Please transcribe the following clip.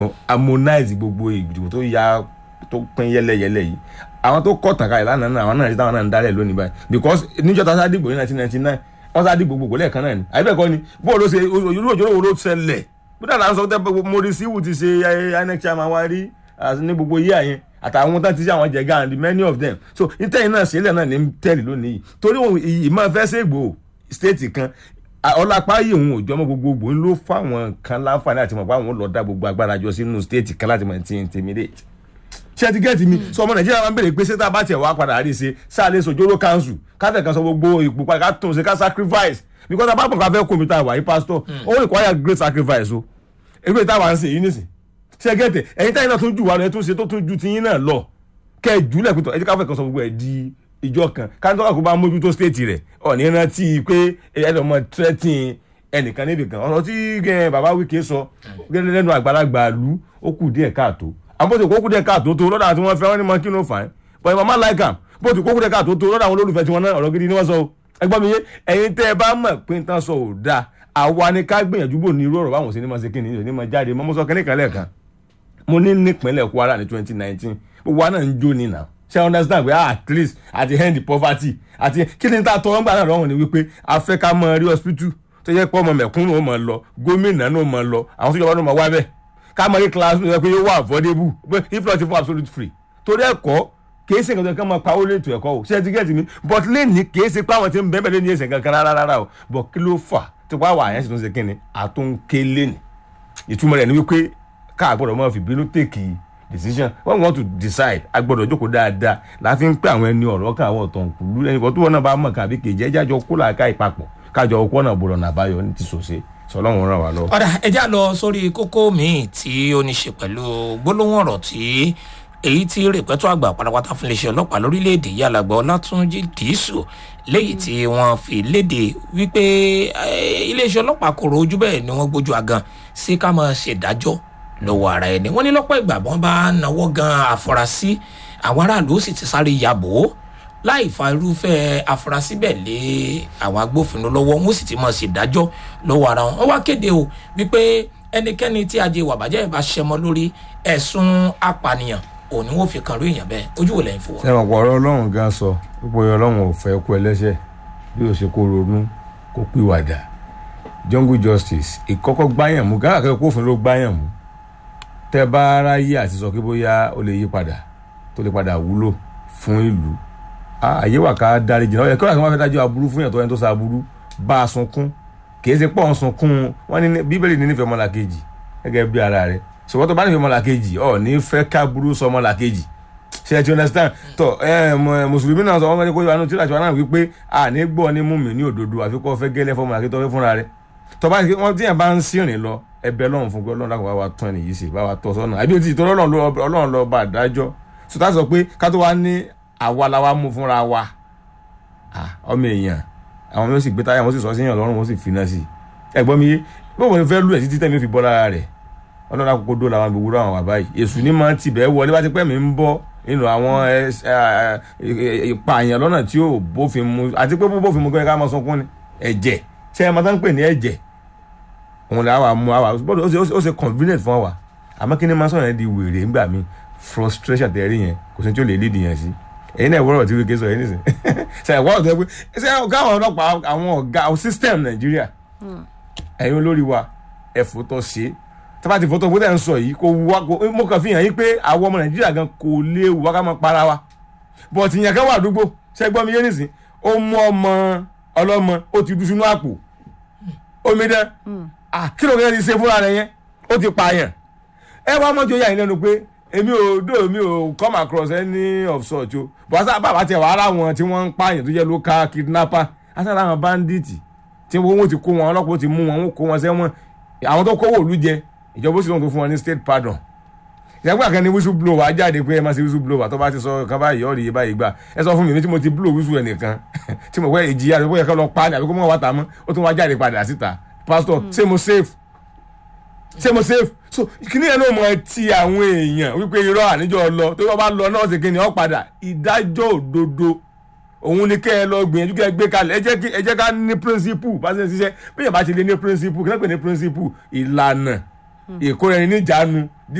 harmonize gbogbo ìdìbò tó ya tó pín yẹlẹyẹlẹ yìí àwọn tó kọ́ tàkà ìlànà náà àwọn náà rí táwọn náà ń dálẹ̀ lónìí báyìí because níjọ́ tá a sá dìbò ní nineteen ninety nine wọ́n sá dìbò gbogbo lẹ́ẹ̀kan náà ni àyẹ̀bẹ̀ kọ́ ni bó ló ṣe irú òjò wo ló ṣẹlẹ̀ bí dáadáa ń sọ pé Maurice Iwu ti ṣe inec chairman wa rí ní gbogbo yíyà yẹn àtàwọn tó ti ṣe àwọn jẹ̀gá and many of them so ìtẹ̀yìn náà sílẹ̀ náà ní tẹ́lẹ̀ lónìí yìí torí ìmọ̀ fẹ́ ṣègbò state kan ọlápá yìí òun òjò ọmọ gbogbogbò ń ló fáwọn kan láǹfààní àti mọ̀ pé àwọn lọ dá gbogbo agbára jọ sínú state kan láti mọ̀ ti intimidate ṣé ti gẹ́ẹ̀tì mi sọ ọmọ nàìjíríà máa ń bèrè pé ṣé tá a bá tiẹ̀ wá padà rí ṣe sáàlẹ̀ sojoro council káfẹ́ kan sọ gbogbo ipò padà ká tún ṣe ká sacrifice because tá a bá pọ̀ ká fẹ́ kó mi tá a wà yí pastor ó require great sacrifice o ewé táwa ń ṣe yìí nìsín ṣé gẹ́ẹ̀tì ẹ̀yin táyìn náà tún jù wá lọ ẹ̀ tún ṣe tó tún ju tiyín náà lọ kẹ́ ẹ̀ jùlẹ̀ pé ẹ jẹ́ káfẹ́ kan sọ gbogbo ẹ̀ di ìjọ kan káńtọ́ kó bá mójútó state rẹ̀ ọ̀ní rántí pé ẹlọ́mọ threatening ẹnìkan níbi kan ọ̀rọ̀ tí bàbá Wike sọ lẹ́nu àgbàlagbà lu ó kù díẹ̀ káàtó àwọn bó ti kókó díẹ̀ káàtó tó lọ́dọ̀ àti wọ́n fẹ́ wọ́n ní mọ kí ló fà á but mama like am bó ti kókó díẹ̀ káàtó tó lọ́dọ̀ àwọn olólùfẹ́ tí wọ́n náà ọ̀rọ̀ gidi ni wọ́n sọ o ẹgbọ́n mi yé ẹ̀yin tẹ́ ẹ bá mọ̀ pé n tán sọ ò dáa àwa ni ká gbìyànjú bò ní irú ọ̀rọ̀ báwọn ṣe ní ma ṣe kíni ìṣòní ma jáde mọ́ mo sọ kíní kan lẹ́ẹ̀kan mo ní nípínlẹ̀ Kwara ní twenty nineteen gbogbo wa náà ń jó ni nà ṣe understand pé at least àti end poverty àti kí ni tá a tọrọ ń gbà náà lọ́wọ́ ni wípé a fẹ́ ká mọ rí hospital tó yẹ pé ọmọ mẹ̀kúnnù ó mọ lọ gómìnà náà ó mọ lọ àwọn tó yọ wọn náà mọ wá bẹ́ẹ̀ ká mọ rí class tó yẹ pé yóò wà affordable if not for absolute free torí ẹ̀kọ́ kìí ṣe nǹkan kan máa pawó lè tó ẹ̀kọ́ o ṣé ẹ ti gẹ́tì mi but lẹ́ni kìí ṣe pé àwọn tí ń bẹ́ẹ̀ bẹ́ẹ̀ lé ní ẹ̀sẹ̀ kankan rárá rárá o but kí ló fà tí wàá wà àyẹ̀sì tó ń ṣe kí ni àtúnké lẹ́ni ìtumọ̀ rẹ̀ ni wípé ká gbọ́dọ̀ máa fi bínú tèkì decision when we want to decide a gbọ́dọ̀ jókòó dáadáa láti ń pé àwọn ẹni ọ̀rọ̀ kan àwọn ọ̀tọ̀ nkùlú ẹni kan tó wọn náà bá mọ̀ kàbí kejì ẹjẹ́ àjọ kó làákà ìpapọ̀ kájọ ọkọ náà bọ̀rọ̀ nàbáyọ ní ti sòṣe sọlọ́run ràn wá lọ. ọ̀dà ẹja lọ sórí kókó míì tí ó ní ṣe pẹ̀lú gbólóhùn ọ̀rọ̀ tí èyí tí rèpẹ́tọ́ àgbà pátápátá fún iléeṣẹ́ ọlọ́pàá lórílẹ̀‐èdè yìí alàgbà ọlátúnjì dìísù léyìí tí wọ́n fi léde wípé iléeṣẹ́ ọlọ́pàá kò rojú bẹ́ẹ̀ ni wọ́n gbójú agan sí ká máa ṣèdájọ́ lọ́wọ́ ara ẹni wọ́n ní lọ́pọ̀ ìgbà wọ́n bá náwó gan àfúrásì àwọn aráàlú sì ti sáré yàbò láì fa irúfẹ́ àfúrásì bẹ́ẹ̀ lé àwọn agbófinró lọ́wọ́ wọ́n sì ti máa ṣèdájọ́ lọ́wọ́ ara wọn wọ́n wá kéde o wípé ẹnikẹ́ni tí ajé wàbàjẹ́ bá ṣẹmọ lórí ẹ̀sùn apànìyàn òní wọ́n fi kan lóyìn bẹ́ẹ̀ ojú wo lẹ́yìn fún wọn. sẹ́wọ̀n pọ̀ ọ̀rọ̀ ọlọ́run gan sọ pípọ̀ ọlọ́run ò fẹ́ kú ẹlẹ́ṣẹ̀ bí ó ṣe kó ronú kó pìwàdà jungle justice ìkọ́kọ́ gbáyàn mú gáàkà kófin ló gbáyàn mú tẹ́ bá ráyè àti sọ pé bóyá ó lè yí padà tó lè padà wúlò fún ìlú àyè wà ká dárí jìnnà ọ̀yẹ́ kọ́lá kí wọ́n fẹ́ dájọ́ aburú fún yàtọ̀ ẹni tó sa aburú bá a sunkún kì í ṣe pọ̀ ń sunkún wọn ní bíbélì ní nífẹ̀ẹ́ ọmọlàkejì gẹ́gẹ́ bí ara rẹ̀ ṣùgbọ́n tó bá nífẹ̀ẹ́ ọmọlàkejì ọ̀ ní fẹ́ ká burú sọ ọmọlàkejì ṣe ti understand tọ ẹ mùsùlùmí náà sọ wọn ní kó yọ àánú tí ìlàjọ náà wípé à ní gbọ́ ní mú mi ní òdodo àfi kọ́ fẹ́ gẹ́lẹ́ fọmọ àti tọ́fẹ́ fúnra rẹ̀ tọ́ba wọn tíyẹn bá ń sìnrìn lọ ẹbẹ lọ́run fún pé ọlọ́run lákòó bá wa tún ẹni yìí ṣe bá wa tọ́ sọ́nà àbí òtítọ́ ọlọ́run lọ bá dájọ́ sọtá sọ pé ká tó wá ní àwa la wa mú fúnra wa ọmọ èèyàn àwọn yóò sì gbé táyà wọn sì sọ síyàn lọ́rùn wọn sì finá sí ẹ̀gbọ́n mi yé bó wọn fẹ́ lù ẹ̀ títí tẹ̀mí fi bọ́ lára rẹ̀ ọlọ́run àkókò dó làwọn gbogbo àwọn wà báyìí èṣù ní máa ń tibẹ̀ wọlé bá ti pẹ́ mi ń bọ́ nínú àwọn ìpààyàn lọ́nà tí yóò bófin mu àti pé bófin mu kọ́ ẹ ká máa sunkún ni ẹ̀jẹ̀ ṣé ẹ máa tán pè ní ẹ̀jẹ̀ òun là wà mú àwà ó ṣe convenient fún wa àmọ́ kí ni máa sọ̀rọ̀ yẹn di wèrè ńgbà mi frustration tẹ̀rí yẹn kò sí tí ó lè lead yẹn sí ẹ̀yin náà wọ́rọ̀ tí wíkẹ́ sọ yẹn nísìn ṣe ẹ̀wọ́ ọ̀tọ̀ pé ṣe ọ̀gá àwọn ọlọ́pàá àwọn ọ̀gá system nàìjíríà ẹ̀yin olórí wa ẹ̀fọ́ tó ṣe tábà ti fọ́tọ̀ bóta ń sọ yìí kò wá kò mo kàn fi hàn yín pé àwọn ọmọ nàìjíríà gan kò léwu wá ká máa para wa bọ̀tì yẹn kan wà àdúgbò ṣe gbọ́ mi yé nísìn ó mú ọmọ ọlọ́mọ ó ti dú sínú àpò omi dán kí ló ń ṣe fúnra rẹ yẹn ó ti pààyàn ẹ wá mọ́jọ yà yín lẹ́nu pé èmi ò dó èmi ò come across any of such o bọ́sà bàbá tiẹ̀ wàá rà wọn tí wọ́n ń pààyàn tó jẹ́ local kidnapper àtàrà àwọn bandits tí wọ́n ti kó wọn ọlọ́pàá ti mú wọn wọ́n kó wọn sẹ́wọ̀n àwọn tó kówó òlu jẹ ìjọba ó sì lóun tó fún wọn ní state pardon ìyàgbọ́ àkànní whistle blower jáde pé ẹ máa ṣe whistle blower tó bá ti sọ kan báyìí ọ̀rì yìí báyìí gbà ẹ sọ fún mi tí mo ti blow whistle ẹnìkan tí mo wẹ́ ìjìyà rẹ̀ bóyá ká lọ pa ni àbí kó mọ̀ wá tà mọ́ ó tún wá jáde padà síta pastor ṣé mo safe ṣé mo safe so kíní yẹn náà mọ ti àwọn èèyàn wípé irọ́ àníjọ́ lọ tó bá lọ náà ṣe kíni ọ̀ padà ìdájọ́ òdodo òun ni kẹ́ ẹ lọ gbìyànjú kẹ́ ẹ gbé kalẹ̀ ẹ jẹ́ ká ní principle bá ṣe ń ṣiṣẹ́ bí yàrá bá ti lè ní principle kí wọ́n pè ní principle ìlànà ìkóra ẹni níjàánu